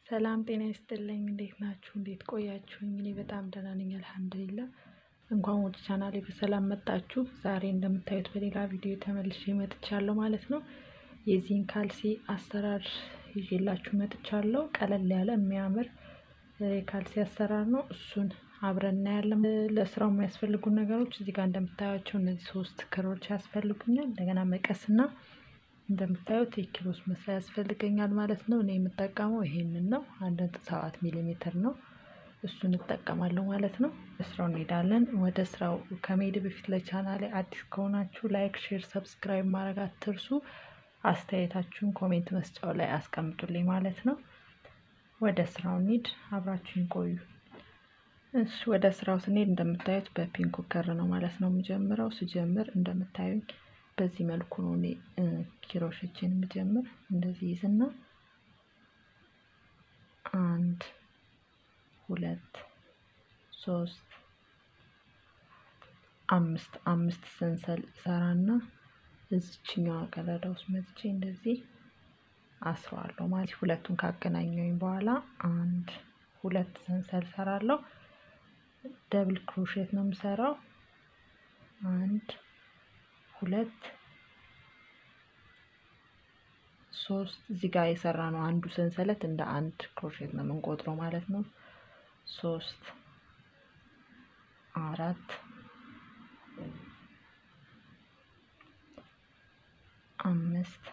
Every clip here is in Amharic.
ሰላም ጤና ይስጥልኝ እንዴት ናችሁ? እንዴት ቆያችሁኝ? እኔ በጣም ደህና ነኝ አልሐምዱሊላህ። እንኳን ወደ ቻናሌ በሰላም መጣችሁ። ዛሬ እንደምታዩት በሌላ ቪዲዮ ተመልሼ መጥቻለሁ ማለት ነው። የዚህን ካልሲ አሰራር ይዤላችሁ መጥቻለሁ። ቀለል ያለ የሚያምር የካልሲ አሰራር ነው። እሱን አብረን እናያለን። ለስራው የሚያስፈልጉ ነገሮች እዚህ ጋር እንደምታዩቸው እነዚህ ሶስት ክሮች ያስፈልጉኛል። እንደገና መቀስና እንደምታዩት የኪሮስ መስሪያ ያስፈልገኛል ማለት ነው። እኔ የምጠቀመው ይሄንን ነው። አንድ ነጥብ ሰባት ሚሊ ሜትር ነው። እሱን እጠቀማለሁ ማለት ነው። ስራው እንሄዳለን። ወደ ስራው ከመሄድ በፊት ለቻናሌ አዲስ ከሆናችሁ ላይክ፣ ሼር፣ ሰብስክራይብ ማድረግ አትርሱ። አስተያየታችሁን ኮሜንት መስጫው ላይ አስቀምጡልኝ ማለት ነው። ወደ ስራው እንሂድ። አብራችሁን ቆዩ። እሺ ወደ ስራው ስንሄድ እንደምታዩት በፒንክ ከር ነው ማለት ነው የምጀምረው። ስጀምር እንደምታዩኝ በዚህ መልኩ ነው እኔ ኪሮሾችን የምጀምር። እንደዚህ ይዝና አንድ ሁለት ሶስት አምስት አምስት ሰንሰል ሰራና እዚችኛዋ ቀዳዳ ውስጥ መጥቼ እንደዚህ አስረዋለሁ ማለት ሁለቱን ካገናኘሁኝ በኋላ አንድ ሁለት ሰንሰል ሰራለሁ። ደብል ክሮሼት ነው የምሰራው። አንድ ሁለት ሶስት እዚህ ጋር የሰራ ነው አንዱ ሰንሰለት እንደ አንድ ክሮሼት ነው የምንቆጥረው ማለት ነው። ሶስት አራት አምስት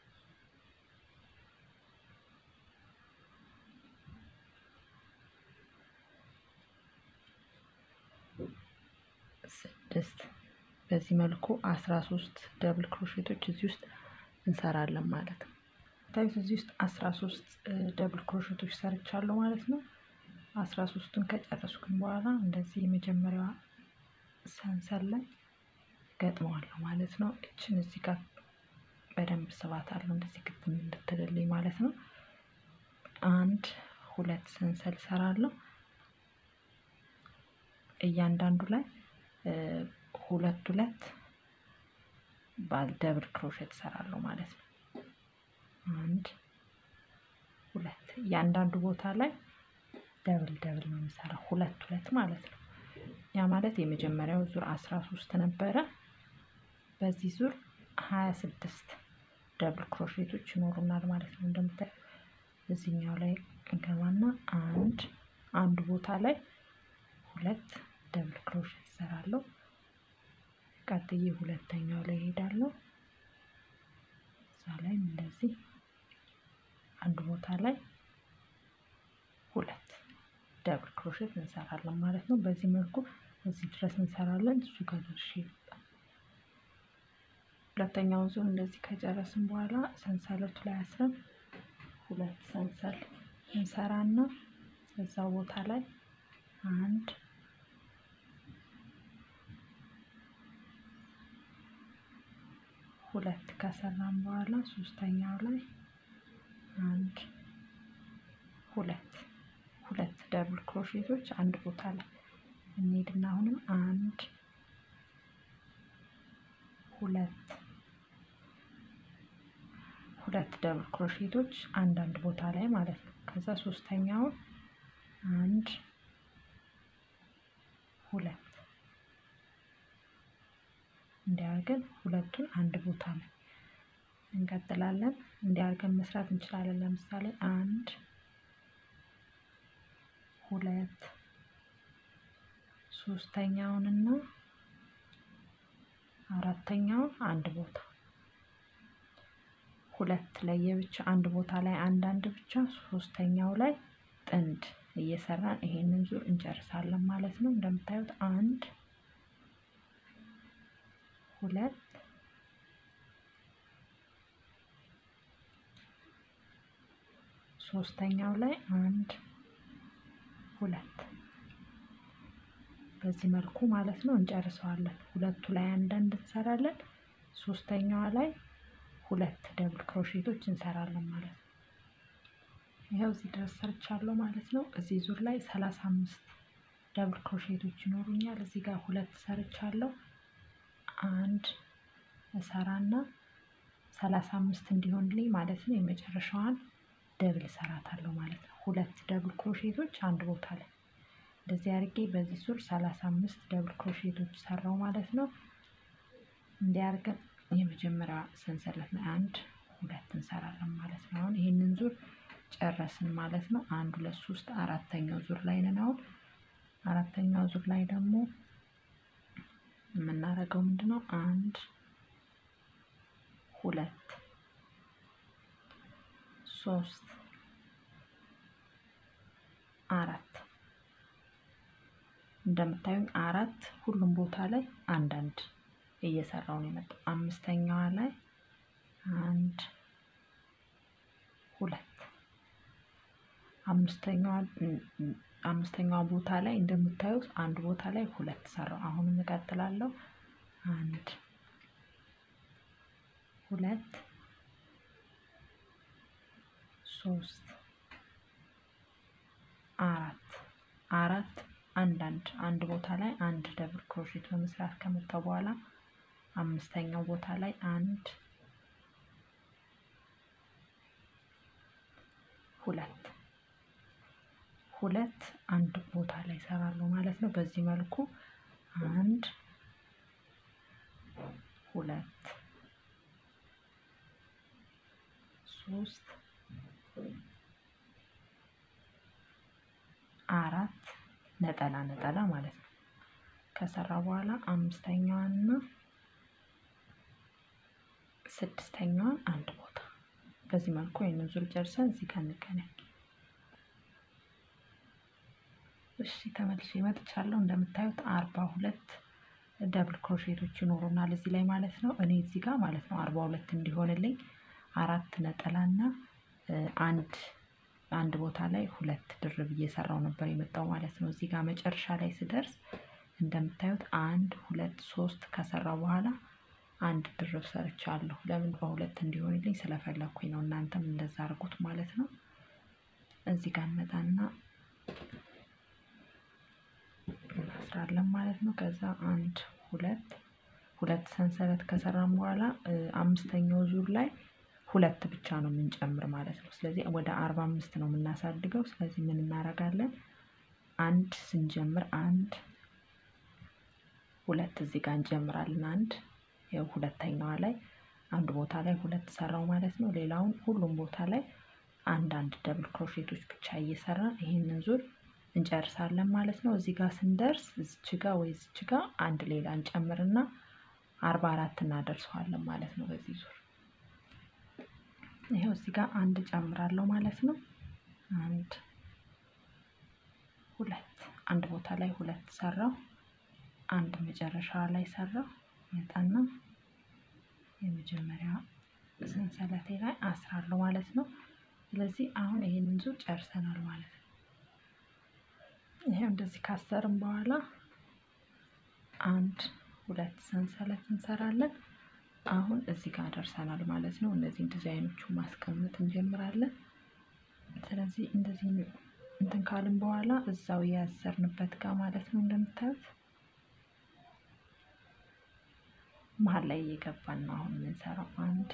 ስድስት በዚህ መልኩ አስራ ሶስት ደብል ክሮሼቶች እዚህ ውስጥ እንሰራለን ማለት ነው። ታዩት እዚህ ውስጥ አስራ ሶስት ደብል ክሮሼቶች ሰርቻለሁ ማለት ነው። አስራ ሶስቱን ከጨረስኩኝ በኋላ እንደዚህ የመጀመሪያዋ ሰንሰል ላይ ገጥመዋለሁ ማለት ነው። እችን እዚህ ጋር በደንብ ስባታለሁ እንደዚህ ግጥም እንድትልልኝ ማለት ነው። አንድ ሁለት ሰንሰል ሰራለሁ። እያንዳንዱ ላይ ሁለት ሁለት ባል ደብል ክሮሼት እሰራለሁ ማለት ነው። አንድ ሁለት እያንዳንዱ ቦታ ላይ ደብል ደብል ነው የምሰራው ሁለት ሁለት ማለት ነው። ያ ማለት የመጀመሪያው ዙር አስራ ሶስት ነበረ። በዚህ ዙር ሀያ ስድስት ደብል ክሮሼቶች ይኖሩናል ማለት ነው። እንደምታዩ እዚህኛው ላይ እንገባና አንድ አንድ ቦታ ላይ ሁለት ደብል ክሮሼት እሰራለሁ። ቀጥዬ ሁለተኛው ላይ እሄዳለሁ። እዛ ላይም እንደዚህ አንድ ቦታ ላይ ሁለት ደብል ክሮሼት እንሰራለን ማለት ነው። በዚህ መልኩ እዚህ ድረስ እንሰራለን። እሱ ጋር ደርሼ ሁለተኛውን ዙር እንደዚህ ከጨረስን በኋላ ሰንሰለቱ ላይ አስረን ሁለት ሰንሰል እንሰራና እዛ ቦታ ላይ አንድ ሁለት ከሰራን በኋላ ሶስተኛው ላይ አንድ ሁለት ሁለት ደብል ክሮሼቶች አንድ ቦታ ላይ እንሄድና አሁንም አንድ ሁለት ሁለት ደብል ክሮሼቶች አንዳንድ ቦታ ላይ ማለት ነው። ከዛ ሶስተኛውን አንድ ሁለት እንዲያርገን ሁለቱን አንድ ቦታ ላይ እንቀጥላለን። እንዲያርገን መስራት እንችላለን። ለምሳሌ አንድ ሁለት ሶስተኛውንና አራተኛውን አንድ ቦታ ሁለት ለየብቻ አንድ ቦታ ላይ አንዳንድ ብቻ ሶስተኛው ላይ ጥንድ እየሰራን ይሄንን ዙር እንጨርሳለን ማለት ነው። እንደምታዩት አንድ ሁለት ሶስተኛው ላይ አንድ ሁለት በዚህ መልኩ ማለት ነው እንጨርሰዋለን። ሁለቱ ላይ አንዳንድ እንሰራለን። ሶስተኛዋ ላይ ሁለት ደብል ክሮሼቶች እንሰራለን ማለት ነው። ይኸው እዚህ ድረስ ሰርቻለሁ ማለት ነው። እዚህ ዙር ላይ ሰላሳ አምስት ደብል ክሮሼቶች ይኖሩኛል። እዚህ ጋር ሁለት ሰርቻለሁ። አንድ እሰራና ሰላሳ አምስት እንዲሆንልኝ ማለት ነው የመጨረሻዋን ደብል እሰራታለሁ ማለት ነው። ሁለት ደብል ክሮሼቶች አንድ ቦታ ላይ እንደዚህ አድርጌ በዚህ ዙር ሰላሳ አምስት ደብል ክሮሼቶች ሰራው ማለት ነው። እንዲህ አድርገን የመጀመሪያ ሰንሰለት ላይ አንድ ሁለት እንሰራለን ማለት ነው። አሁን ይህንን ዙር ጨረስን ማለት ነው። አንድ ሁለት ሶስት አራተኛው ዙር ላይ ነን። አሁን አራተኛው ዙር ላይ ደግሞ የምናደርገው ምንድን ነው? አንድ ሁለት ሶስት አራት እንደምታዩኝ አራት ሁሉም ቦታ ላይ አንዳንድ እየሰራው ነው የመጣው። አምስተኛዋ ላይ አንድ ሁለት አምስተኛዋ አምስተኛዋ ቦታ ላይ እንደምታዩት አንድ ቦታ ላይ ሁለት ሰራው። አሁንም እቀጥላለሁ። አንድ ሁለት ሶስት አራት አራት አንዳንድ አንድ ቦታ ላይ አንድ ደብል ክሮሼት በመስራት ከመጣው በኋላ አምስተኛው ቦታ ላይ አንድ ሁለት ሁለት አንድ ቦታ ላይ እሰራለሁ ማለት ነው። በዚህ መልኩ አንድ ሁለት ሶስት አራት ነጠላ ነጠላ ማለት ነው። ከሰራ በኋላ አምስተኛዋንና ስድስተኛዋን አንድ ቦታ በዚህ መልኩ ይህንን ዙር ጨርሰን እዚህ ጋር እንገናኝ። እሺ ተመልሼ መጥቻለሁ። እንደምታዩት አርባ ሁለት ደብል ክሮሼቶች ይኖሩናል እዚህ ላይ ማለት ነው። እኔ እዚህ ጋር ማለት ነው አርባ ሁለት እንዲሆንልኝ አራት ነጠላና አንድ አንድ ቦታ ላይ ሁለት ድርብ እየሰራው ነበር የመጣው ማለት ነው። እዚህ ጋር መጨረሻ ላይ ስደርስ እንደምታዩት አንድ ሁለት ሶስት ከሰራ በኋላ አንድ ድርብ ሰርቻለሁ። ለምን በሁለት እንዲሆንልኝ ስለፈለኩኝ ነው። እናንተም እንደዛ አድርጉት ማለት ነው። እዚህ ጋር እንመጣና እናስራለን ማለት ነው። ከዛ አንድ ሁለት ሁለት ሰንሰለት ከሰራን በኋላ አምስተኛው ዙር ላይ ሁለት ብቻ ነው የምንጨምር ማለት ነው። ስለዚህ ወደ አርባ አምስት ነው የምናሳድገው። ስለዚህ ምን እናደርጋለን? አንድ ስንጀምር አንድ ሁለት እዚህ ጋር እንጀምራለን። አንድ ያው ሁለተኛዋ ላይ አንድ ቦታ ላይ ሁለት ሰራው ማለት ነው። ሌላውን ሁሉም ቦታ ላይ አንድ አንድ ደብል ክሮሼቶች ብቻ እየሰራን ይሄንን ዙር እንጨርሳለን ማለት ነው። እዚህ ጋር ስንደርስ እዚች ጋ ወይ እዚች ጋ አንድ ሌላ እንጨምርና አርባ አራት እናደርሰዋለን ማለት ነው በዚህ ዙር ይሄው እዚህ ጋር አንድ ጨምራለሁ ማለት ነው። አንድ ሁለት አንድ ቦታ ላይ ሁለት ሰራው። አንድ መጨረሻ ላይ ሰራው። መጣና የመጀመሪያ ሰንሰለቴ ላይ አስራለሁ ማለት ነው። ስለዚህ አሁን ይሄንን ዙር ጨርሰናል ማለት ነው። ይሄው እንደዚህ ካሰርም በኋላ አንድ ሁለት ሰንሰለት እንሰራለን። አሁን እዚህ ጋር ደርሰናል ማለት ነው። እነዚህን ዲዛይኖቹ ማስቀመጥ እንጀምራለን። ስለዚህ እንደዚህ እንትን ካልን በኋላ እዛው ያሰርንበት ጋር ማለት ነው እንደምታዩት መሀል ላይ እየገባን ነው አሁን የምንሰራው። አንድ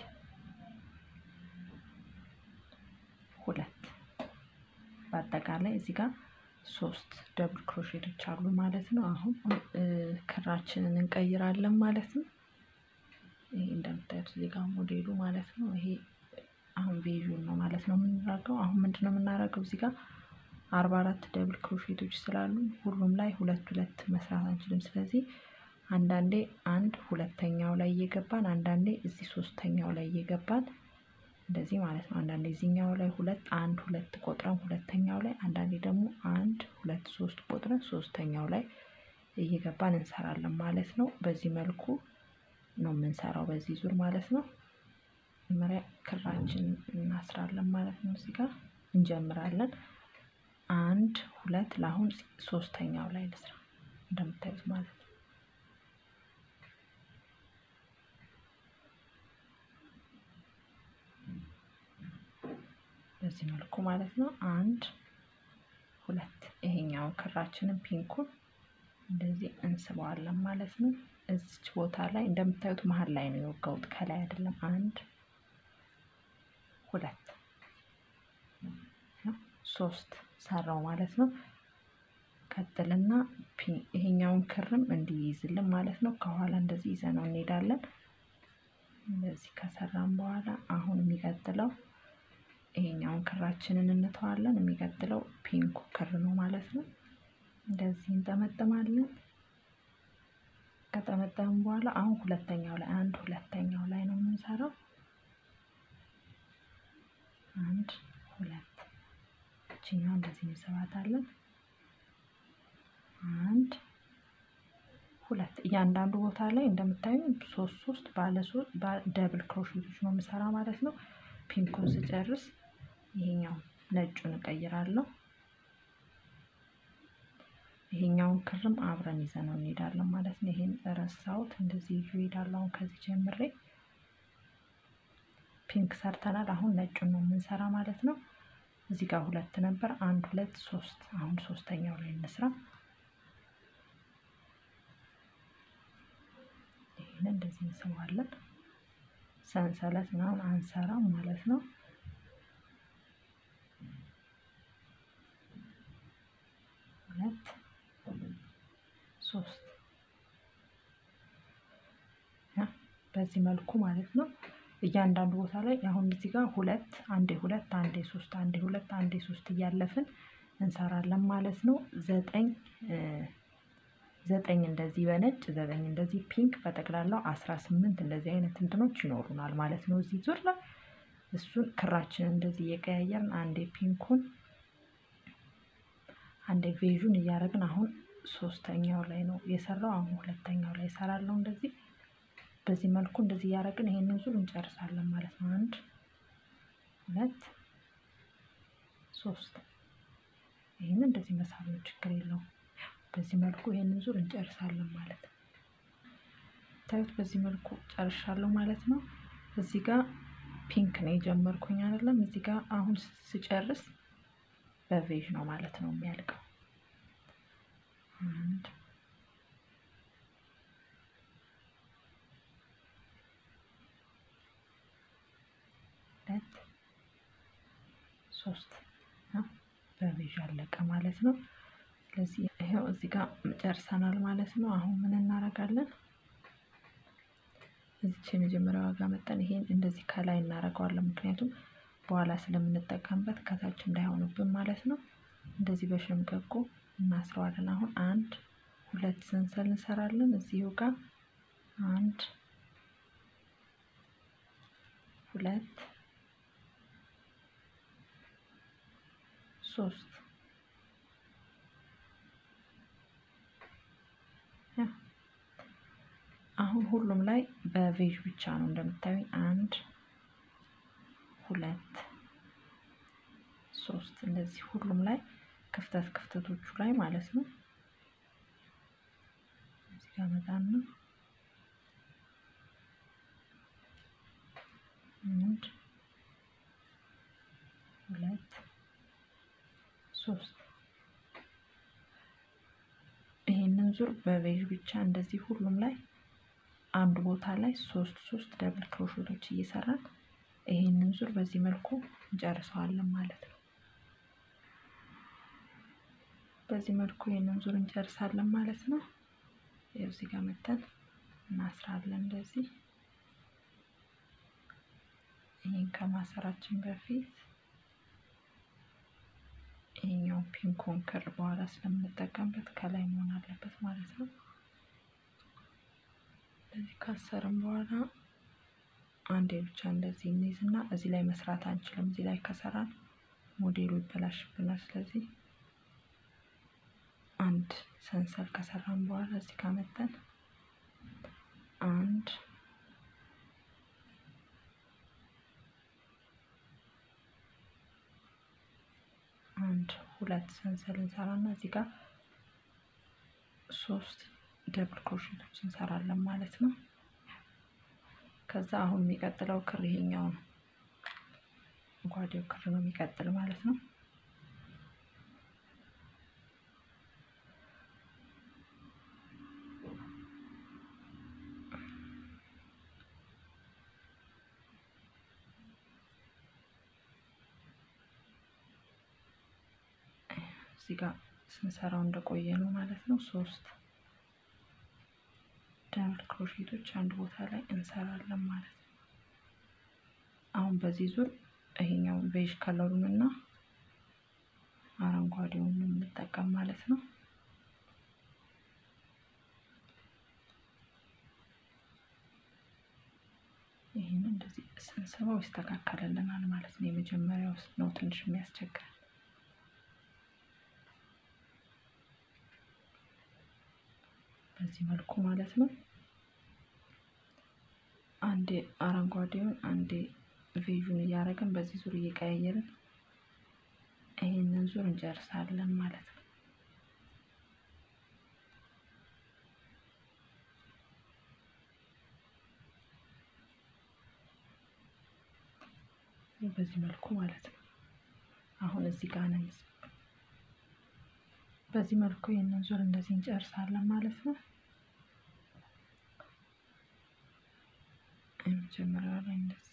ሁለት በአጠቃላይ እዚህ ጋር ሶስት ደብል ክሮሼቶች አሉ ማለት ነው። አሁን ክራችንን እንቀይራለን ማለት ነው። ይሄ እንደምታዩት እዚህ ጋር ሞዴሉ ማለት ነው። ይሄ አሁን ቤዡን ነው ማለት ነው የምናደርገው። አሁን ምንድን ነው የምናደርገው እዚህ ጋር አርባ አራት ደብል ክሮሼቶች ስላሉ ሁሉም ላይ ሁለት ሁለት መስራት አንችልም። ስለዚህ አንዳንዴ አንድ ሁለተኛው ላይ እየገባን አንዳንዴ እዚህ ሶስተኛው ላይ እየገባን እንደዚህ ማለት ነው። አንዳንዴ እዚህኛው ላይ ሁለት አንድ ሁለት ቆጥረን ሁለተኛው ላይ አንዳንዴ ደግሞ አንድ ሁለት ሶስት ቆጥረን ሶስተኛው ላይ እየገባን እንሰራለን ማለት ነው። በዚህ መልኩ ነው የምንሰራው በዚህ ዙር ማለት ነው። መጀመሪያ ክራችን እናስራለን ማለት ነው። እዚህ ጋር እንጀምራለን። አንድ ሁለት ለአሁን ሶስተኛው ላይ ልስራ እንደምታዩት ማለት ነው። በዚህ መልኩ ማለት ነው። አንድ ሁለት ይሄኛው ክራችንን ፒንኩን እንደዚህ እንስበዋለን ማለት ነው። እዚች ቦታ ላይ እንደምታዩት መሀል ላይ ነው የወጋሁት ከላይ አይደለም። አንድ ሁለት ሶስት ሰራው ማለት ነው። ቀጥልና ይሄኛውን ክርም እንዲይዝልን ማለት ነው። ከኋላ እንደዚህ ይዘነው እንሄዳለን። እንደዚህ ከሰራን በኋላ አሁን የሚቀጥለው ይሄኛውን ክራችንን እንተዋለን። የሚቀጥለው ፒንኩ ክር ነው ማለት ነው። እንደዚህ እንጠመጥማለን። ከጠመጠምን በኋላ አሁን ሁለተኛው ላይ አንድ ሁለተኛው ላይ ነው የምንሰራው። አንድ ሁለት እችኛው እንደዚህ እንስባታለን። አንድ ሁለት እያንዳንዱ ቦታ ላይ እንደምታዩ ሶስት ሶስት ባለ ሶስት ደብል ክሮሼቶች ነው የምሰራ ማለት ነው። ፒንኩን ስጨርስ ይሄኛው ነጩን እቀይራለሁ። ይሄኛውን ክርም አብረን ይዘነው እንሄዳለን ማለት ነው። ይሄን ረሳሁት፣ እንደዚህ ይዤ እሄዳለሁ። አሁን ከዚህ ጀምሬ ፒንክ ሰርተናል። አሁን ነጩን ነው የምንሰራ ማለት ነው። እዚህ ጋር ሁለት ነበር፣ አንድ ሁለት ሶስት። አሁን ሶስተኛው ላይ እንስራ። ይሄን እንደዚህ እንስባለን። ሰንሰለት ምናምን አንሰራም ማለት ነው። ሁለት ሶስት በዚህ መልኩ ማለት ነው። እያንዳንዱ ቦታ ላይ አሁን እዚህ ጋር ሁለት አንዴ ሁለት አንዴ ሶስት አንዴ ሁለት አንዴ ሶስት እያለፍን እንሰራለን ማለት ነው። ዘጠኝ ዘጠኝ እንደዚህ በነጭ ዘጠኝ እንደዚህ ፒንክ በጠቅላላው አስራ ስምንት እንደዚህ አይነት እንትኖች ይኖሩናል ማለት ነው። እዚህ ዙር ላይ እሱን ክራችን እንደዚህ እየቀያየርን አንዴ ፒንኩን አንዴ ቬዥን እያደረግን አሁን ሶስተኛው ላይ ነው የሰራው። አሁን ሁለተኛው ላይ እሰራለሁ እንደዚህ በዚህ መልኩ እንደዚህ እያደረግን ይሄንን ዙር እንጨርሳለን ማለት ነው። አንድ ሁለት ሶስት። ይሄንን እንደዚህ መሳብ ነው፣ ችግር የለውም። በዚህ መልኩ ይሄንን ዙር እንጨርሳለን ማለት ነው። ታዩት፣ በዚህ መልኩ ጨርሻለሁ ማለት ነው። እዚህ ጋር ፒንክ ነው የጀመርኩኝ አይደለም። እዚህ ጋር አሁን ስጨርስ በቬዥ ነው ማለት ነው የሚያልቀው። አንድ ሁለት ሶስት ነው በቬዥ አለቀ ማለት ነው። ስለዚህ ይሄው እዚህ ጋር ጨርሰናል ማለት ነው። አሁን ምን እናደርጋለን? እዚች የመጀመሪያዋ ጋር መጠን ይሄን እንደዚህ ከላይ እናደርገዋለን። ምክንያቱም በኋላ ስለምንጠቀምበት ከታች እንዳይሆንብን ማለት ነው። እንደዚህ በሸምቀቆ እናስረዋለን። አሁን አንድ ሁለት ሰንሰል እንሰራለን። እዚሁ ጋር አንድ ሁለት ሶስት አሁን ሁሉም ላይ በቬዥ ብቻ ነው እንደምታዩኝ። አንድ ሁለት ሶስት እንደዚህ ሁሉም ላይ ክፍተት ክፍተቶቹ ላይ ማለት ነው። እዚህ ጋር መጣና አንድ ሁለት ሶስት ይሄንን ዙር በቬዥ ብቻ እንደዚህ ሁሉም ላይ አንድ ቦታ ላይ ሶስት ሶስት ደብል ክሮሼቶች እየሰራን ይሄንን ዙር በዚህ መልኩ እንጨርሰዋለን ማለት ነው። በዚህ መልኩ ይሄንን ዙር እንጨርሳለን ማለት ነው። እዚህ ጋር መተን እናስራለን እንደዚህ። ይሄን ከማሰራችን በፊት ይሄኛው ፒንኮን ክር በኋላ ስለምንጠቀምበት ከላይ መሆን አለበት ማለት ነው። እንደዚህ ካሰርም በኋላ አንዴ ብቻ እንደዚህ እንይዝና እዚህ ላይ መስራት አንችልም። እዚህ ላይ ከሰራን ሞዴሉ ይበላሽብናል። ስለዚህ አንድ ሰንሰል ከሰራን በኋላ እዚህ ጋር መጠን አንድ አንድ ሁለት ሰንሰል እንሰራና እዚህ ጋር ሶስት ደብል ክሮሼቶች እንሰራለን ማለት ነው። ከዛ አሁን የሚቀጥለው ክር ይሄኛው ነው። ጓዴው ክር ነው የሚቀጥል ማለት ነው። እዚህ ጋር ስንሰራው እንደቆየ ነው ማለት ነው። ሶስት ደብል ክሮሼቶች አንድ ቦታ ላይ እንሰራለን ማለት ነው። አሁን በዚህ ዙር ይሄኛው ቤዥ ከለሩን እና አረንጓዴውን የምንጠቀም ማለት ነው። ይህን እንደዚህ ስንስበው ይስተካከልልናል ማለት ነው። የመጀመሪያው ነው ትንሽ የሚያስቸግረን። በዚህ መልኩ ማለት ነው። አንዴ አረንጓዴውን አንዴ ቬዡን እያደረግን በዚህ ዙር እየቀያየርን ይህንን ዙር እንጨርሳለን ማለት ነው። በዚህ መልኩ ማለት ነው። አሁን እዚህ ጋር ነን። በዚህ መልኩ ይህንን ዙር እንደዚህ እንጨርሳለን ማለት ነው። የመጀመሪያው ላይ እንደዚህ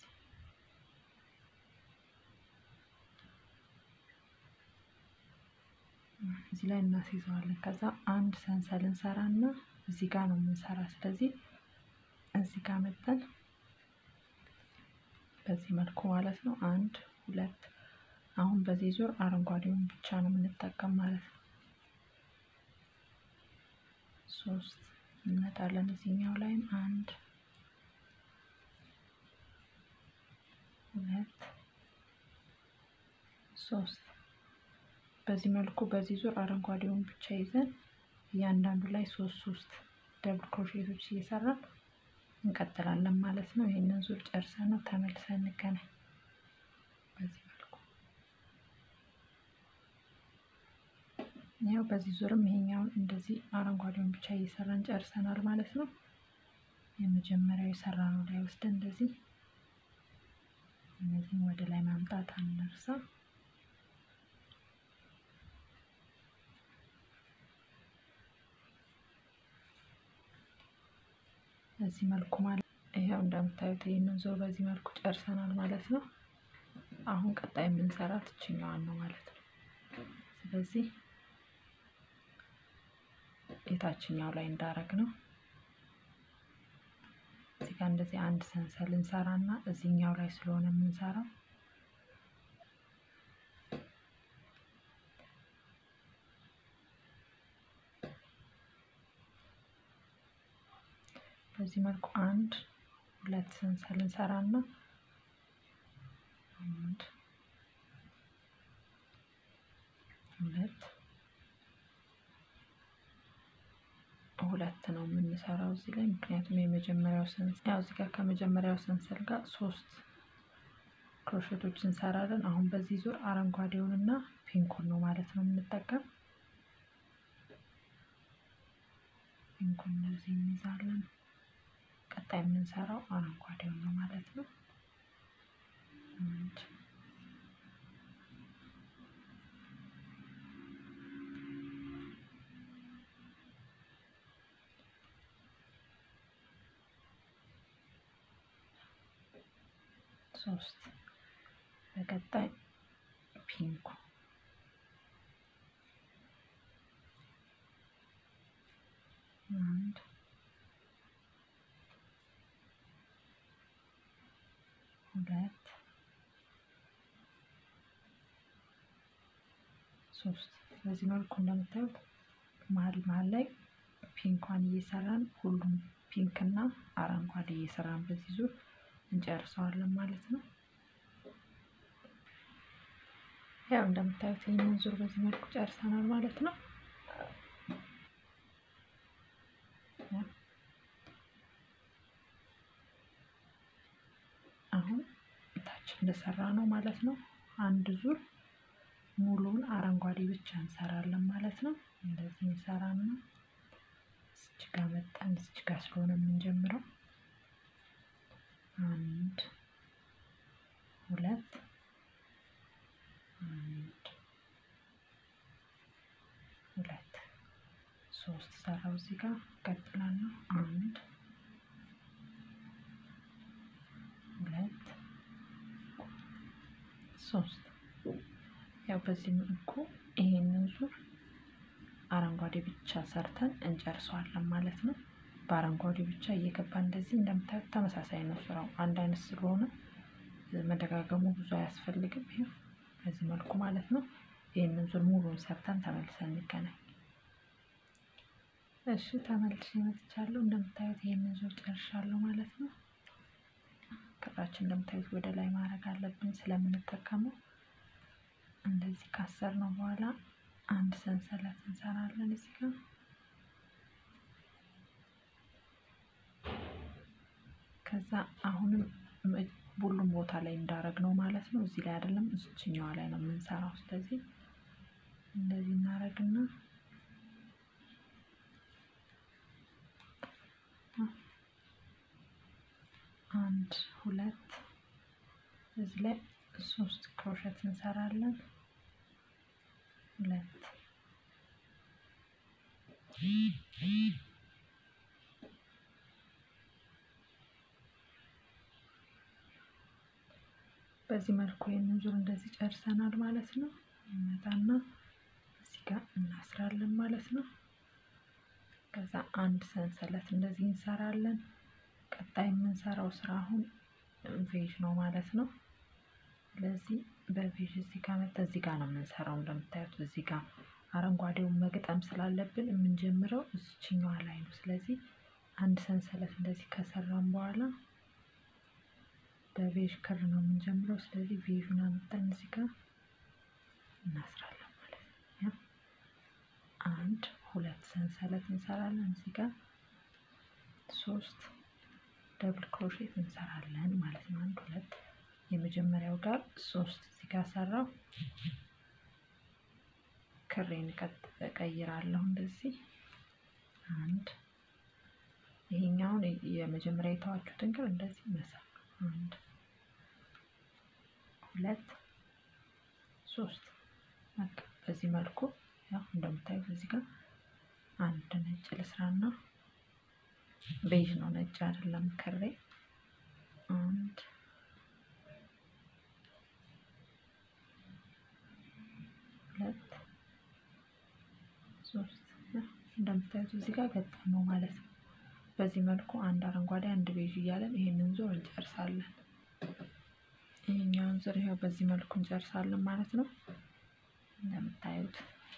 እዚህ ላይ እናስይዘዋለን። ከዛ አንድ ሰንሰል እንሰራና እዚህ ጋር ነው የምንሰራ። ስለዚህ እዚህ ጋር መጠን በዚህ መልኩ ማለት ነው። አንድ ሁለት። አሁን በዚህ ዙር አረንጓዴውን ብቻ ነው የምንጠቀም ማለት ነው። ሶስት እንመጣለን። እዚህኛው ላይም አንድ ሁለት ሶስት። በዚህ መልኩ በዚህ ዙር አረንጓዴውን ብቻ ይዘን እያንዳንዱ ላይ ሶስት ሶስት ደብል ክሮሼቶች እየሰራን እንቀጥላለን ማለት ነው። ይህንን ዙር ጨርሰን ነው ተመልሰን እንገናኝ። በዚህ መልኩ ያው በዚህ ዙርም ይሄኛውን እንደዚህ አረንጓዴውን ብቻ እየሰራን ጨርሰናል ማለት ነው። የመጀመሪያው የሰራነው ላይ ወስደን እንደዚህ እነዚህም ወደ ላይ ማምጣት አንርሳ። በዚህ መልኩ ማለት ይሄው እንደምታዩት ይህንን ዙር በዚህ መልኩ ጨርሰናል ማለት ነው። አሁን ቀጣይ የምንሰራት እችኛዋን ነው ማለት ነው። ስለዚህ የታችኛው ላይ እንዳረግ ነው እዚህ ጋር እንደዚህ አንድ ሰንሰል እንሰራና እዚህኛው ላይ ስለሆነ የምንሰራው በዚህ መልኩ አንድ ሁለት ሰንሰል እንሰራና አንድ ሁለት ሁለት ነው የምንሰራው እዚህ ላይ ምክንያቱም የመጀመሪያው ሰንሰል ያው እዚህ ጋር ከመጀመሪያው ሰንሰል ጋር ሶስት ክሮሼቶች እንሰራለን። አሁን በዚህ ዙር አረንጓዴውን እና ፒንኩን ነው ማለት ነው የምንጠቀም። ፒንኩን እንደዚህ እንይዛለን። ቀጣይ የምንሰራው አረንጓዴውን ነው ማለት ነው። አንድ ሶስት በቀጣይ ፒንኩ አንድ ሁለት ሶስት በዚህ መልኩ እንደምታዩት መሀል መሀል ላይ ፒንኳን እየሰራን ሁሉም ፒንክ እና አረንጓዴ እየሰራን በዚህ ዙር እንጨርሰዋለን ማለት ነው። ያው እንደምታዩት ይህንን ዙር በዚህ መልኩ ጨርሰናል ማለት ነው። አሁን ታች እንደሰራ ነው ማለት ነው። አንድ ዙር ሙሉውን አረንጓዴ ብቻ እንሰራለን ማለት ነው። እንደዚህ እንሰራና እዚች ጋ መጣን። እዚች ጋ ስለሆነ የምንጀምረው አንድ ሁለት አንድ ሁለት ሶስት ሰራው እዚህ ጋር ቀጥላለሁ። አንድ ሁለት ሶስት ያው በዚህ መልኩ ይሄንን ዙር አረንጓዴ ብቻ ሰርተን እንጨርሰዋለን ማለት ነው። በአረንጓዴ ብቻ እየገባ እንደዚህ እንደምታዩት ተመሳሳይ ነው ስራው አንድ አይነት ስለሆነ መደጋገሙ ብዙ አያስፈልግም። ይኸው በዚህ መልኩ ማለት ነው። ይህንን ዙር ሙሉን ሰርተን ተመልሰን እንገናኝ። እሺ ተመልሼ መጥቻለሁ። እንደምታዩት ይህንን ዙር ጨርሻለሁ ማለት ነው። ክራችን እንደምታዩት ወደ ላይ ማድረግ አለብን ስለምንጠቀመው እንደዚህ ካሰር ነው በኋላ አንድ ሰንሰለት እንሰራለን እዚህ ጋር ከዛ አሁንም ሁሉም ቦታ ላይ እንዳረግ ነው ማለት ነው። እዚህ ላይ አይደለም እዚችኛዋ ላይ ነው የምንሰራው። ስለዚህ እንደዚህ እናረግና አንድ ሁለት እዚህ ላይ ሶስት ክሮሸት እንሰራለን። ሁለት በዚህ መልኩ ይህንን ዙር እንደዚህ ጨርሰናል ማለት ነው። እንመጣና እዚህ ጋር እናስራለን ማለት ነው። ከዛ አንድ ሰንሰለት እንደዚህ እንሰራለን። ቀጣይ የምንሰራው ስራ አሁን ቬጅ ነው ማለት ነው። ስለዚህ በቬጅ እዚህ ጋር መጣ እዚህ ጋር ነው የምንሰራው። እንደምታዩት እዚህ ጋር አረንጓዴውን መግጠም ስላለብን የምንጀምረው እዚችኛዋ ላይ ነው። ስለዚህ አንድ ሰንሰለት እንደዚህ ከሰራን በኋላ በቬጅ ክር ነው የምንጀምረው። ስለዚህ ቬጁን አመጣን እዚህ ጋር እናስራለን ማለት ነው። አንድ ሁለት ሰንሰለት እንሰራለን እዚህ ጋር ሶስት ደብል ክሮሼት እንሰራለን ማለት ነው። አንድ ሁለት የመጀመሪያው ጋር ሶስት እዚህ ጋር ሰራው። ክሬን እቀይራለሁ እንደዚህ አንድ ይሄኛውን የመጀመሪያ የተዋችሁትን ክር እንደዚህ መሳብ አንድ ሁለት ሶስት በቃ በዚህ መልኩ ያው እንደምታዩት እዚህ ጋር አንድ ነጭ ልስራና ቤዥ ነው ነጭ አይደለም ክሬ አንድ ሁለት ሶስት እንደምታዩት እዚህ ጋር ገጠም ነው ማለት ነው። በዚህ መልኩ አንድ አረንጓዴ አንድ ቤዥ እያለን ይሄንን ዙር እንጨርሳለን። ይሄኛውን ዙር ይኸው በዚህ መልኩ እንጨርሳለን ማለት ነው። እንደምታዩት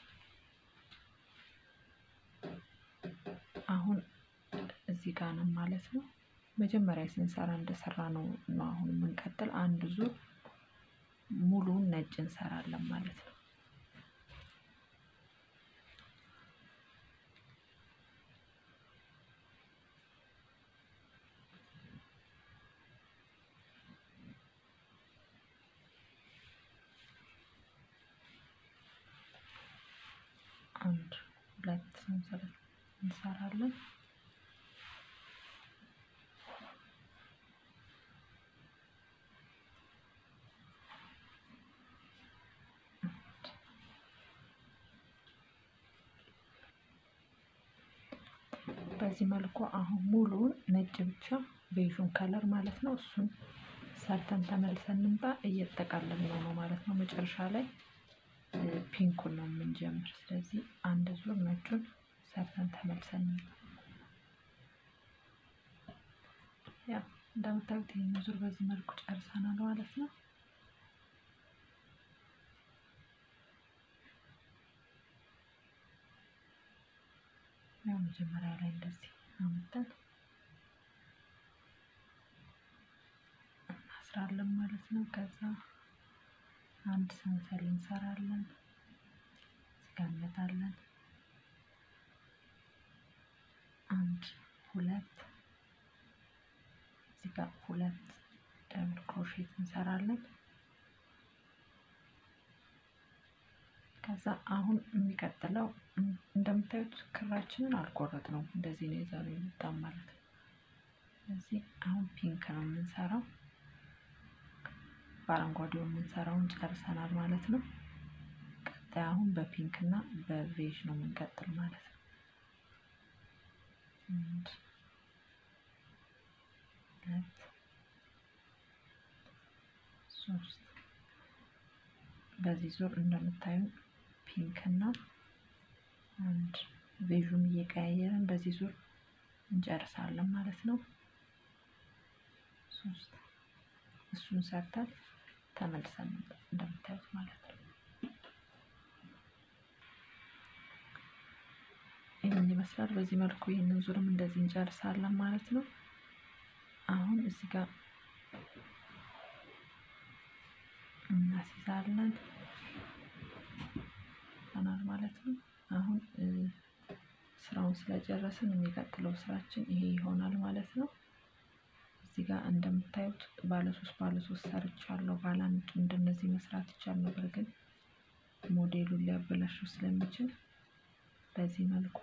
አሁን እዚህ ጋር ነው ማለት ነው። መጀመሪያ ስንሰራ እንደሰራ ነው ነው አሁን የምንቀጥል አንድ ዙር ሙሉውን ነጭ እንሰራለን ማለት ነው። አንድ ሁለት ሰንሰለት እንሰራለን። በዚህ መልኩ አሁን ሙሉውን ነጭ ብቻ ቤዥን ከለር ማለት ነው። እሱን ሰርተን ተመልሰን እንምጣ። እየተጠቃለል ነው ነው ማለት ነው። መጨረሻ ላይ ፒንኩን ነው የምንጀምር። ስለዚህ አንድ ዙር ነጩን ሰርተን ተመልሰን እንምጣ። ያው እንደምታዩት ይህን ዙር በዚህ መልኩ ጨርሰናል ማለት ነው። ያው መጀመሪያ ላይ እንደዚህ አመጣን እናስራለን ማለት ነው። ከዛ አንድ ሰንሰል እንሰራለን፣ እዚጋ እንመጣለን። አንድ ሁለት እዚጋ ሁለት ደብል ክሮሼት እንሰራለን። ከዛ አሁን የሚቀጥለው እንደምታዩት ክራችንን አልቆረጥ ነው እንደዚህ ነው ይዘው የመጣም ማለት ነው። ስለዚህ አሁን ፒንክ ነው የምንሰራው። በአረንጓዴው የምንሰራውን ጨርሰናል ማለት ነው። ቀጣይ አሁን በፒንክ እና በቬዥ ነው የምንቀጥል ማለት ነው። አንድ ሁለት ሶስት በዚህ ዙር እንደምታዩ ፒንክ እና አንድ ቤዡን እየቀያየርን በዚህ ዙር እንጨርሳለን ማለት ነው። ሶስት እሱን ሰርተን ተመልሰን እንደምታዩት ማለት ነው። ይህን ይመስላል። በዚህ መልኩ ይህንን ዙርም እንደዚህ እንጨርሳለን ማለት ነው። አሁን እዚህ ጋር እናስይዛለን ይሆናል ማለት ነው። አሁን ስራውን ስለጨረስን የሚቀጥለው ስራችን ይሄ ይሆናል ማለት ነው። እዚህ ጋር እንደምታዩት ባለ ሶስት ባለ ሶስት ሰርቻለሁ። ባለ አንድ እንደነዚህ መስራት ይቻል ነበር፣ ግን ሞዴሉን ሊያበላሸው ስለሚችል በዚህ መልኩ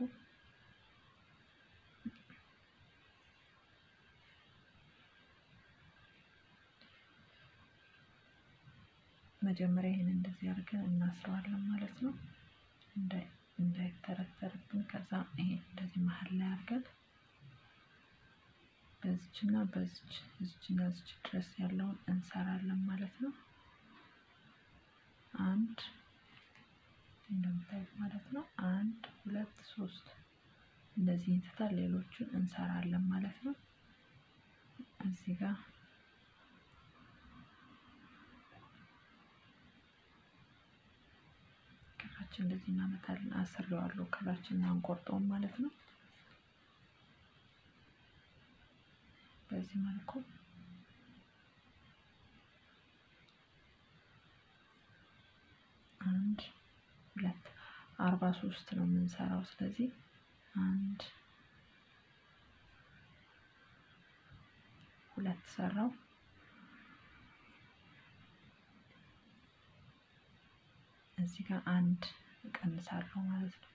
መጀመሪያ ይህን እንደዚህ አድርገን እናስረዋለን ማለት ነው። እንዳይተረተርብን ከዛ ይሄ እንደዚህ መሀል ላይ አድርገን በዚች እና በዚች እዚች እና እዚች ድረስ ያለውን እንሰራለን ማለት ነው። አንድ እንደምታዩት ማለት ነው። አንድ ሁለት ሶስት እንደዚህ እንትታል ሌሎቹን እንሰራለን ማለት ነው። እዚህ ጋር ክራችን እንደዚህ እናመታለን። አስሬዋለሁ ክራችን አንቆርጠውም ማለት ነው። በዚህ መልኩ አንድ ሁለት አርባ ሶስት ነው የምንሰራው። ስለዚህ አንድ ሁለት ሰራው። እዚህ ጋር አንድ እቀንሳለሁ ማለት ነው።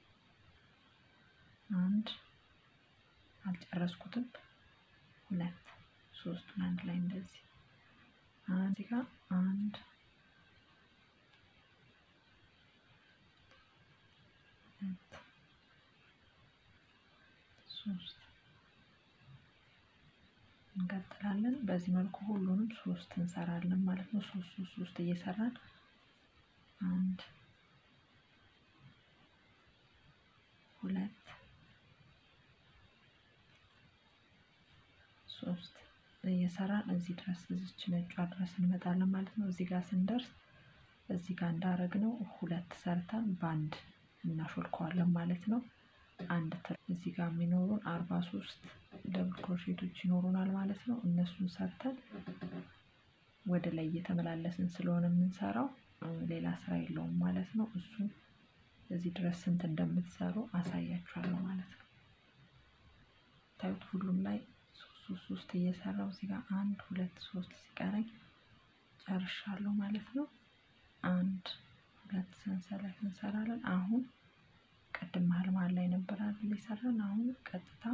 አንድ አልጨረስኩትም። ሁለት ሶስቱን አንድ ላይ እንደዚህ እዚህ ጋር አንድ ሁለት ሶስት እንቀጥላለን። በዚህ መልኩ ሁሉንም ሶስት እንሰራለን ማለት ነው። ሶስት ሶስት ሶስት እየሰራን አንድ ሁለት ሶስት እየሰራን እዚህ ድረስ እዚች ነጯ ድረስ እንመጣለን ማለት ነው። እዚህ ጋር ስንደርስ እዚህ ጋር እንዳረግነው ሁለት ሰርተን በአንድ እናሾልከዋለን ማለት ነው። አንድ እዚህ ጋር የሚኖሩን አርባ ሶስት ደብል ክሮሼቶች ይኖሩናል ማለት ነው። እነሱን ሰርተን ወደ ላይ እየተመላለስን ስለሆነ የምንሰራው ሌላ ስራ የለውም ማለት ነው። እሱን እዚህ ድረስ ስንት እንደምትሰሩ አሳያችኋለሁ ማለት ነው። ታዩት ሁሉም ላይ ሶስት ሶስት እየሰራው እዚህ ጋር አንድ ሁለት ሶስት ሲቀረኝ ጨርሻለሁ ማለት ነው። አንድ ሁለት ሰንሰለት እንሰራለን። አሁን ቅድም መሀል መሀል ላይ ነበር አይደል የሰራን። አሁን ቀጥታ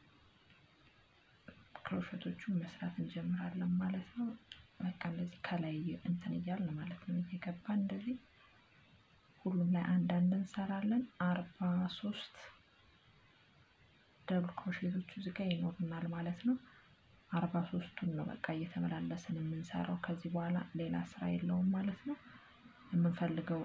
ክሮሸቶቹን መስራት እንጀምራለን ማለት ነው። በቃ እንደዚህ ከላይ እንትን እያልን ማለት ነው እየገባን እንደዚህ ሁሉም ላይ አንዳንድ እንሰራለን። አርባ ሶስት ደብል ክሮሼቶቹ እዚህ ጋር ይኖሩናል ማለት ነው። አርባ ሶስቱን ነው በቃ እየተመላለስን የምንሰራው። ከዚህ በኋላ ሌላ ስራ የለውም ማለት ነው። የምንፈልገው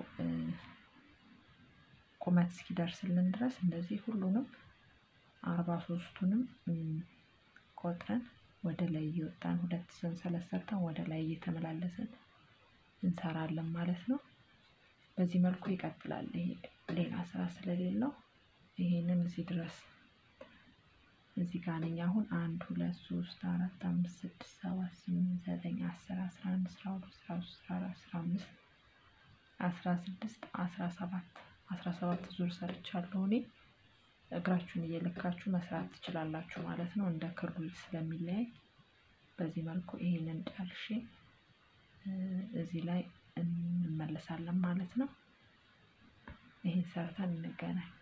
ቁመት እስኪደርስልን ድረስ እንደዚህ ሁሉንም አርባ ሶስቱንም ቆጥረን ወደ ላይ እየወጣን ሁለት ሰንሰለት ሰርተን ወደ ላይ እየተመላለስን እንሰራለን ማለት ነው። በዚህ መልኩ ይቀጥላል። ይሄ ሌላ ስራ ስለሌለው ይሄንን እዚህ ድረስ እዚህ ጋር ነኝ አሁን አንድ ሁለት ሶስት አራት አምስት ስድስት ሰባት ስምንት ዘጠኝ አስር አስራ አንድ አስራ ሁለት አስራ ሶስት አስራ አራት አስራ አምስት አስራ ስድስት አስራ ሰባት አስራ ሰባት ዙር ሰርቻለሁ እኔ። እግራችሁን እየለካችሁ መስራት ትችላላችሁ ማለት ነው። እንደ ክሩ ስለሚለያይ በዚህ መልኩ ይሄንን ጨርሼ እዚህ ላይ እንመለሳለን ማለት ነው። ይሄን ሰርተን እንገናኝ።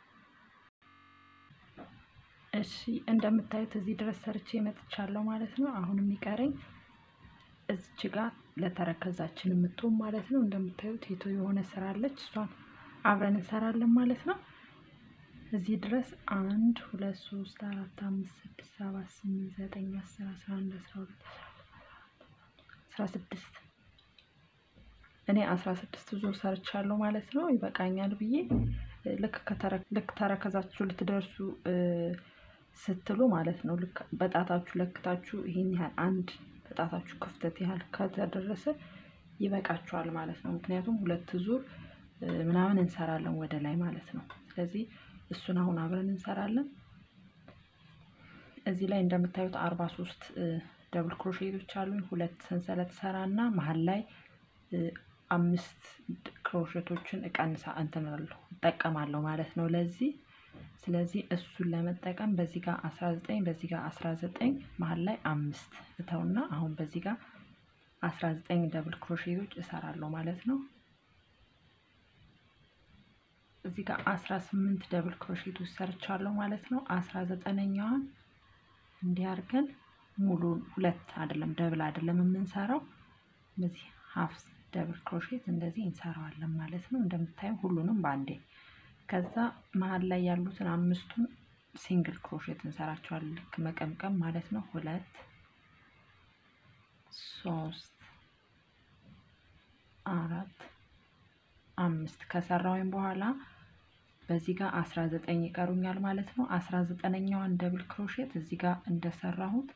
እሺ እንደምታዩት እዚህ ድረስ ሰርቼ መጥቻለሁ ማለት ነው። አሁን የሚቀረኝ እዚች ጋር ለተረከዛችን የምትሆን ማለት ነው። እንደምታዩት የቶ የሆነ ስራ አለች። እሷን አብረን እንሰራለን ማለት ነው። እዚህ ድረስ አንድ ሁለት ሶስት አራት አምስት ስድስት ሰባት ስምንት ዘጠኝ አስር አስራ አንድ አስራ ሁለት አስራ ስድስት እኔ አስራ ስድስት ዙር ሰርቻለሁ ማለት ነው። ይበቃኛል ብዬ ልክ ልክ ተረከዛችሁ ልትደርሱ ስትሉ ማለት ነው። ልክ በጣታችሁ ለክታችሁ ይሄን ያህል አንድ በጣታችሁ ክፍተት ያህል ከተደረሰ ይበቃችኋል ማለት ነው። ምክንያቱም ሁለት ዙር ምናምን እንሰራለን ወደ ላይ ማለት ነው። ስለዚህ እሱን አሁን አብረን እንሰራለን። እዚህ ላይ እንደምታዩት አርባ ሶስት ደብል ክሮሼቶች አሉኝ። ሁለት ሰንሰለት ሰራና መሀል ላይ አምስት ክሮሼቶችን እቀንሳ እንትናለሁ እጠቀማለሁ ማለት ነው ለዚህ ስለዚህ እሱን ለመጠቀም በዚህ ጋር 19 በዚህ ጋር 19 መሀል ላይ አምስት እተውና አሁን በዚህ ጋር 19 ደብል ክሮሼቶች እሰራለሁ ማለት ነው። እዚህ ጋር 18 ደብል ክሮሼቶች ሰርቻለሁ ማለት ነው። 19ኛዋን እንዲህ አድርገን ሙሉን ሁለት አይደለም ደብል አይደለም የምንሰራው በዚህ ሀፍ ደብል ክሮሼት እንደዚህ እንሰራዋለን ማለት ነው። እንደምታዩ ሁሉንም በአንዴ ከዛ መሀል ላይ ያሉትን አምስቱን ሲንግል ክሮሼት እንሰራቸዋለን። ልክ መቀምቀም ማለት ነው። ሁለት ሶስት አራት አምስት ከሰራውኝ በኋላ በዚህ ጋር አስራ ዘጠኝ ይቀሩኛል ማለት ነው። አስራ ዘጠነኛዋን ደብል ክሮሼት እዚህ ጋር እንደሰራሁት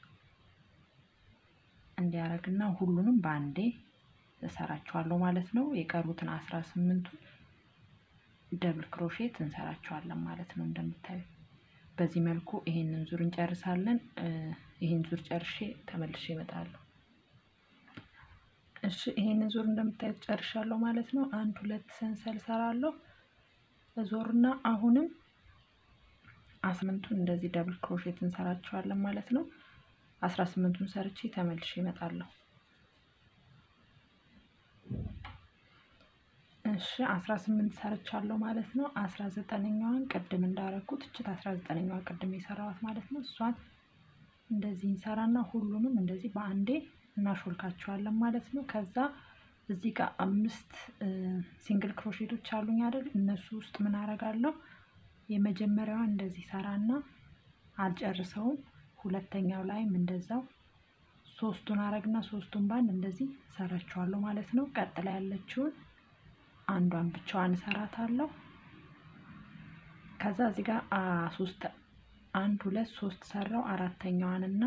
እንዲያረግና ሁሉንም በአንዴ እሰራቸዋለሁ ማለት ነው። የቀሩትን አስራ ስምንቱን ደብል ክሮሼት እንሰራቸዋለን ማለት ነው። እንደምታዩ በዚህ መልኩ ይሄንን ዙር እንጨርሳለን። ይሄን ዙር ጨርሼ ተመልሼ እመጣለሁ። እሺ ይሄንን ዙር እንደምታዩት ጨርሻለሁ ማለት ነው። አንድ ሁለት ሰንሰል ሰራለሁ ዞርና አሁንም አስምንቱን እንደዚህ ደብል ክሮሼት እንሰራቸዋለን ማለት ነው። አስራ ስምንቱን ሰርቼ ተመልሼ እመጣለሁ። እሺ አስራ ስምንት ሰርቻለሁ ማለት ነው። አስራ ዘጠነኛዋን ቅድም እንዳረኩት እችት አስራ ዘጠነኛዋ ቅድም የሰራዋት ማለት ነው። እሷን እንደዚህ እንሰራና ሁሉንም እንደዚህ በአንዴ እናሾልካቸዋለን ማለት ነው። ከዛ እዚህ ጋር አምስት ሲንግል ክሮሼቶች አሉኝ አይደል? እነሱ ውስጥ ምን አረጋለሁ? የመጀመሪያዋን እንደዚህ ሰራና አልጨርሰውም። ሁለተኛው ላይም እንደዛው ሶስቱን አረግና ሶስቱን ባንድ እንደዚህ ሰራቸዋለሁ ማለት ነው። ቀጥላ ያለችውን አንዷን ብቻዋን እሰራታለሁ። ከዛ እዚህ ጋር ሶስት አንድ ሁለት ሶስት ሰራው አራተኛዋን እና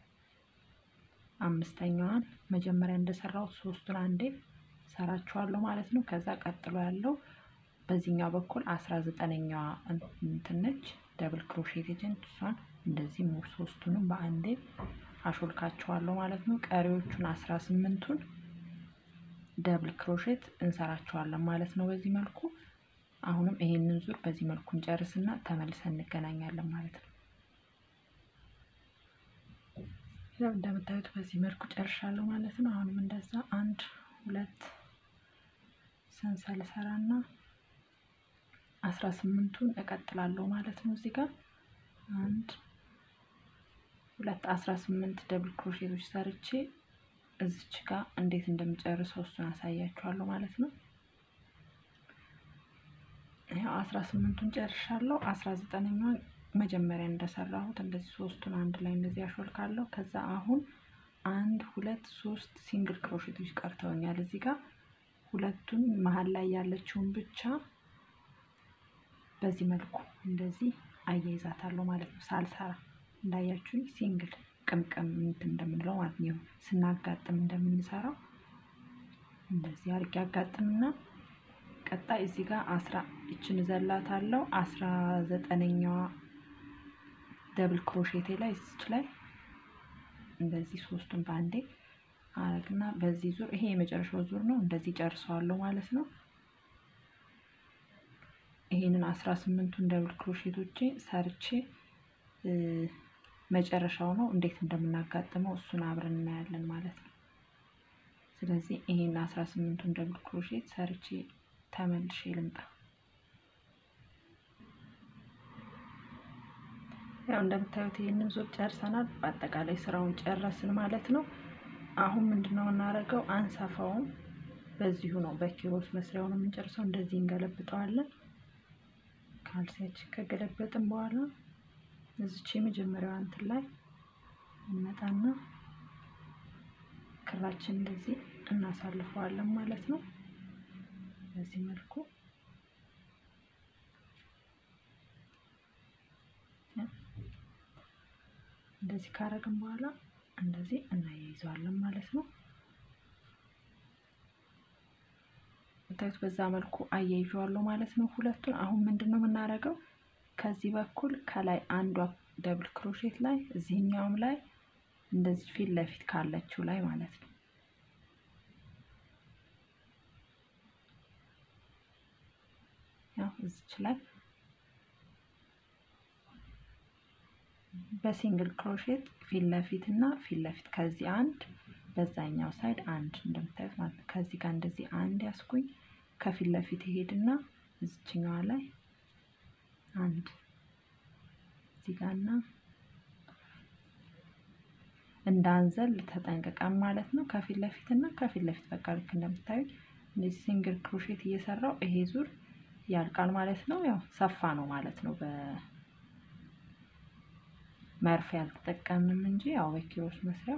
አምስተኛዋን መጀመሪያ እንደሰራሁት ሶስቱን አንዴ ሰራችኋለሁ ማለት ነው። ከዛ ቀጥሎ ያለው በዚህኛው በኩል አስራ ዘጠነኛዋ እንትን ነች ደብል ክሮሼት ኤጀንት እሷን እንደዚህ ሶስቱንም በአንዴ አሾልካቸዋለሁ ማለት ነው። ቀሪዎቹን አስራ ስምንቱን ደብል ክሮሼት እንሰራቸዋለን ማለት ነው። በዚህ መልኩ አሁንም ይሄንን ዙር በዚህ መልኩ እንጨርስና ተመልሰን እንገናኛለን ማለት ነው። ያው እንደምታዩት በዚህ መልኩ ጨርሻለሁ ማለት ነው። አሁንም እንደዛ አንድ ሁለት ሰንሰል ሰራና አስራ ስምንቱን እቀጥላለሁ ማለት ነው። እዚህ ጋር አንድ ሁለት አስራ ስምንት ደብል ክሮሼቶች ሰርቼ እዚች ጋር እንዴት እንደምጨርሰው እሱን አሳያችኋለሁ ማለት ነው። ያው አስራ ስምንቱን ጨርሻለሁ። አስራ ዘጠነኛዋን መጀመሪያ እንደሰራሁት እንደዚህ ሶስቱን አንድ ላይ እንደዚህ አሾልካለሁ። ከዛ አሁን አንድ ሁለት ሶስት ሲንግል ክሮሼቶች ቀርተውኛል። እዚህ ጋር ሁለቱን መሀል ላይ ያለችውን ብቻ በዚህ መልኩ እንደዚህ አያይዛታለሁ ማለት ነው። ሳልሰራ እንዳያችሁኝ ሲንግል ቅምቅም እንትን እንደምንለው ማለት ነው። ስናጋጥም እንደምንሰራው እንደዚህ አድርጌ አጋጥምና ቀጣይ እዚህ ጋር አስራ ይችን ዘላታለሁ አስራ ዘጠነኛዋ ደብል ክሮሼቴ ላይ እዚች ላይ እንደዚህ ሶስቱን በአንዴ አረግና በዚህ ዙር ይሄ የመጨረሻው ዙር ነው። እንደዚህ ጨርሰዋለሁ ማለት ነው። ይሄንን አስራ ስምንቱን ደብል ክሮሼቶቼ ሰርቼ መጨረሻው ነው እንዴት እንደምናጋጥመው እሱን አብረን እናያለን ማለት ነው። ስለዚህ ይሄን አስራ ስምንቱን ደብል ክሮሼት ሰርቼ ተመልሼ ልምጣ። ያው እንደምታዩት ይህንን ዙር ጨርሰናል። በአጠቃላይ ስራውን ጨረስን ማለት ነው። አሁን ምንድነው የምናደርገው? አንሰፋውም። በዚሁ ነው በኪሮስ መስሪያውን የምንጨርሰው። እንደዚህ እንገለብጠዋለን። ካልሲያችን ከገለበጥን በኋላ እዚች የመጀመሪያዋ እንትን ላይ እንመጣና ክራችን እንደዚህ እናሳልፈዋለን ማለት ነው። በዚህ መልኩ እንደዚህ ካረግን በኋላ እንደዚህ እናያይዘዋለን ማለት ነው። ታዩት በዛ መልኩ አያይዤዋለሁ ማለት ነው ሁለቱን። አሁን ምንድን ነው የምናደርገው? ከዚህ በኩል ከላይ አንዷ ደብል ክሮሼት ላይ እዚህኛውም ላይ እንደዚህ ፊት ለፊት ካለችው ላይ ማለት ነው ያው እዚች ላይ በሲንግል ክሮሼት ፊት ለፊት እና ፊት ለፊት ከዚህ አንድ በዛኛው ሳይድ አንድ እንደምታዩት ማለት ነው። ከዚህ ጋር እንደዚህ አንድ ያስኩኝ ከፊት ለፊት ይሄድና እዚችኛዋ ላይ አንድ እዚህ ጋርና እንዳንዘል ተጠንቅቀን ማለት ነው። ከፊት ለፊት እና ከፊት ለፊት በቃ ልክ እንደምታዩት እንደዚህ ሲንግል ክሮሼት እየሰራው ይሄ ዙር ያልቃል ማለት ነው። ያው ሰፋ ነው ማለት ነው። በመርፌ አልተጠቀምንም እንጂ ያው በኪሮስ መስሪያው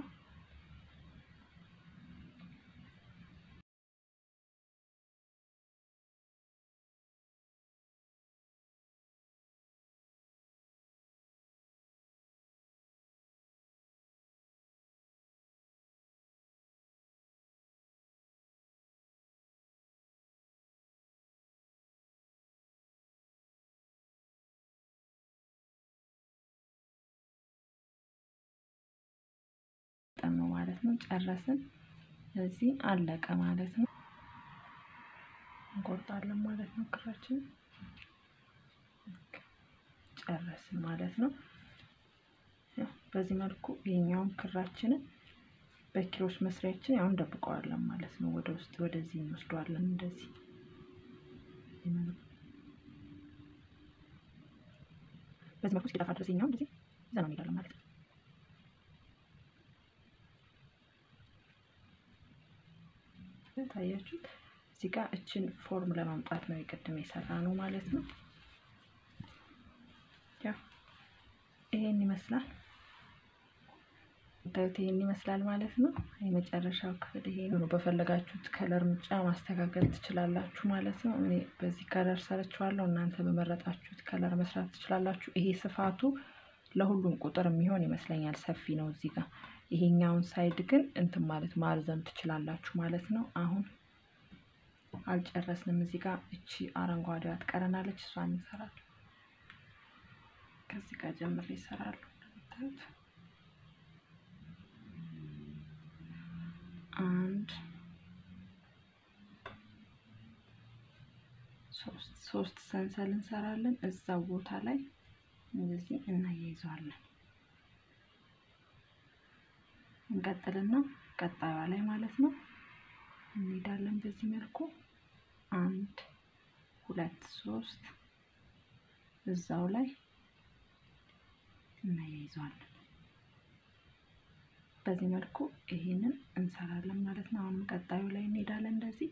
ነው ማለት ነው። ጨረስን። እዚህ አለቀ ማለት ነው። እንቆርጣለን ማለት ነው። ክራችን ጨረስን ማለት ነው። በዚህ መልኩ የኛውን ክራችንን በኪሮስ መስሪያችን ያው እንደብቀዋለን ማለት ነው። ወደ ውስጥ ወደዚህ እንወስደዋለን እንደዚህ በዚህ መልኩ እስኪጠፋ ድረስ የኛውን እንደዚህ ይዘነው እንሄዳለን ማለት ነው። ታያችሁት እዚህ ጋር እችን ፎርም ለማምጣት ነው የቅድም የሰራ ነው ማለት ነው። ያው ይሄን ይመስላል ታዩት ይሄን ይመስላል ማለት ነው። የመጨረሻው ክፍል ይሄ ነው። በፈለጋችሁት ከለር ምርጫ ማስተካከል ትችላላችሁ ማለት ነው። እኔ በዚህ ከለር ሰርችዋለሁ። እናንተ በመረጣችሁት ከለር መስራት ትችላላችሁ። ይሄ ስፋቱ ለሁሉም ቁጥር የሚሆን ይመስለኛል። ሰፊ ነው እዚህ ጋር ይሄኛውን ሳይድ ግን እንትን ማለት ማርዘም ትችላላችሁ ማለት ነው። አሁን አልጨረስንም። እዚህ ጋር እቺ አረንጓዴዋ ትቀረናለች። እሷን እንሰራለን። ከዚህ ጋር ጀምሬ ይሰራሉ። እንደምታዩት አንድ ሶስት ሶስት ሰንሰል እንሰራለን። እዛው ቦታ ላይ እንደዚህ እናያይዘዋለን። እንቀጥልና ቀጣዩዋ ላይ ማለት ነው እንሄዳለን። በዚህ መልኩ አንድ ሁለት ሶስት እዛው ላይ እናያይዘዋለን። በዚህ መልኩ ይሄንን እንሰራለን ማለት ነው። አሁንም ቀጣዩ ላይ እንሄዳለን። እንደዚህ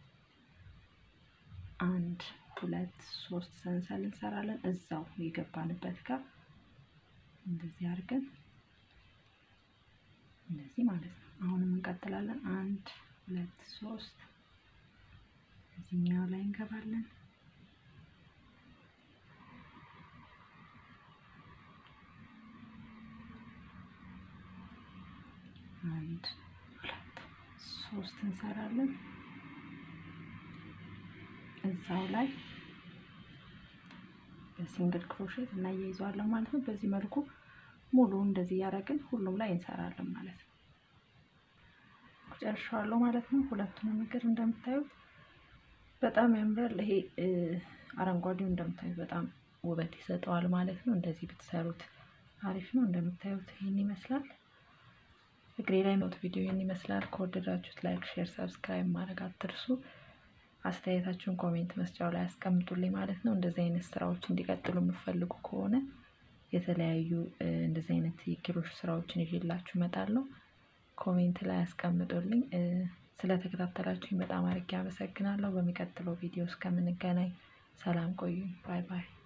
አንድ ሁለት ሶስት ሰንሰል እንሰራለን። እዛው የገባንበት ጋር እንደዚህ አድርገን እንደዚህ ማለት ነው። አሁንም እንቀጥላለን። አንድ ሁለት ሶስት እዚህኛው ላይ እንገባለን። አንድ ሁለት ሶስት እንሰራለን። እዛው ላይ በሲንግል ክሮሼት እናያይዘዋለን ማለት ነው። በዚህ መልኩ ሙሉ እንደዚህ እያደረግን ሁሉም ላይ እንሰራለን ማለት ነው። ጨርሻለሁ ማለት ነው። ሁለቱንም እግር እንደምታዩት በጣም ያምራል። ይሄ አረንጓዴው እንደምታዩት በጣም ውበት ይሰጠዋል ማለት ነው። እንደዚህ ብትሰሩት አሪፍ ነው። እንደምታዩት ይህን ይመስላል። እግሬ ላይ ኖት ቪዲዮ ይህን ይመስላል። ከወደዳችሁት ላይክ፣ ሼር፣ ሰብስክራይብ ማድረግ አትርሱ። አስተያየታችሁን ኮሜንት መስጫው ላይ አስቀምጡልኝ ማለት ነው። እንደዚህ አይነት ስራዎች እንዲቀጥሉ የምፈልጉ ከሆነ የተለያዩ እንደዚህ አይነት የኪሮሽ ስራዎችን ይዤላችሁ እመጣለሁ። ኮሜንት ላይ አስቀምጡልኝ። ስለተከታተላችሁኝ በጣም አድርጌ አመሰግናለሁ። በሚቀጥለው ቪዲዮ እስከምንገናኝ ሰላም ቆዩኝ። ባይ ባይ።